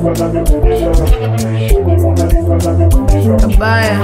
Kabaya.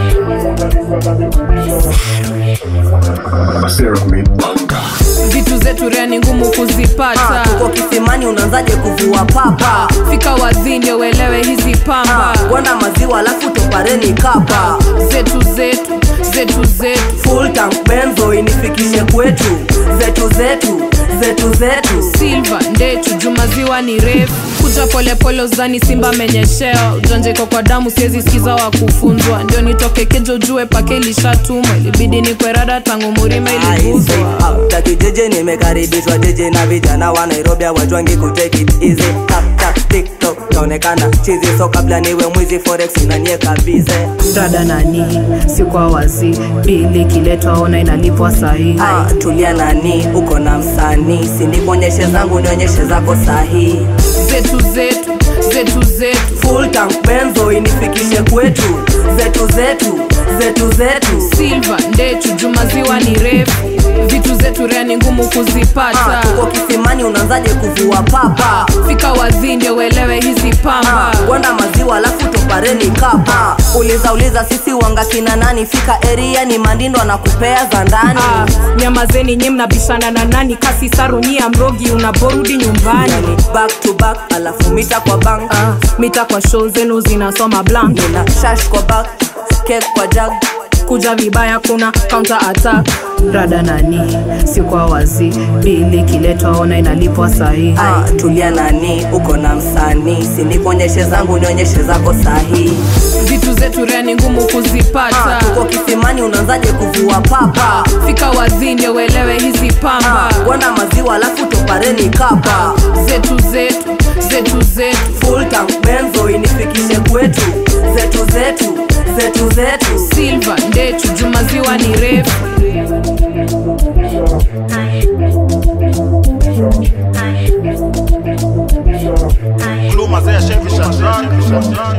Vitu zetu rea ni ngumu kuzipata. tuko kisimani unaanzaje kuvua papa Fika wazi ndio uelewe hizi pamba gwanda maziwa alafu topareni kapa zetu zetu zetu zetu full tank benzo inifikishe kwetu zetu zetu zetu zetu silva ndechu jumaziwa ni refu kuja polepole uzani simba menyesheo ujanjeko kwa damu siwezi sikiza wa kufunzwa ndio nitoke kejo jue pake ilishatumwa ilibidi ni kwerada tangu murima iliguzwa takijeje nimekaribishwa jeje na vijana wa nairobi awajwangi kutake it easy tap tap tiktok naonekana chizi so kabla niwe mwizi forex unanieka bize dada nani si kwa wazi bili kiletwa ona inalipwa sahihi ah, tulia nani uko na msanii sinikuonyeshe zangu nionyeshe zako sahihi zetu zetu zetu zetu full tank benzo inifikishe kwetu zetu zetu zetu zetu silva ndechu jumaziwa ni refu vitu zetu rea ni ngumu kuzipata Ah, tuko kisimani unaanzaje kuvua papa fika wazi ndio uelewe hizi pamba gwanda maziwa alafu topareni kapa uliza uliza sisi wanga kina nani fika eria ni mandindo anakupea za ndani Ah, nyamazeni nyi mnabishana na nani kasi sarunyia mrogi unaporudi nyumbani yani back to back alafu mita kwa bank ah, mita kwa show zenu zinasoma blank nina shash kwa back kek kwa jag kuja vibaya kuna counter attack rada nani si kwa wazi bili kiletwa ona inalipwa sahihi ah, tulia nani uko na msanii sinikuonyeshe zangu nionyeshe zako sahihi vitu zetu rea ni ngumu kuzipata tuko kisimani unaanzaje kuvua papa fika wazi ndio uelewe hizi pamba gwanda maziwa alafu topareni kapa zetu zetu zetu zetu full tank benzo inifikishe kwetu zetu zetu zetu zetu silva ndechu jumaziwa ni refu Gluma, Zé, chefe, Xandrão.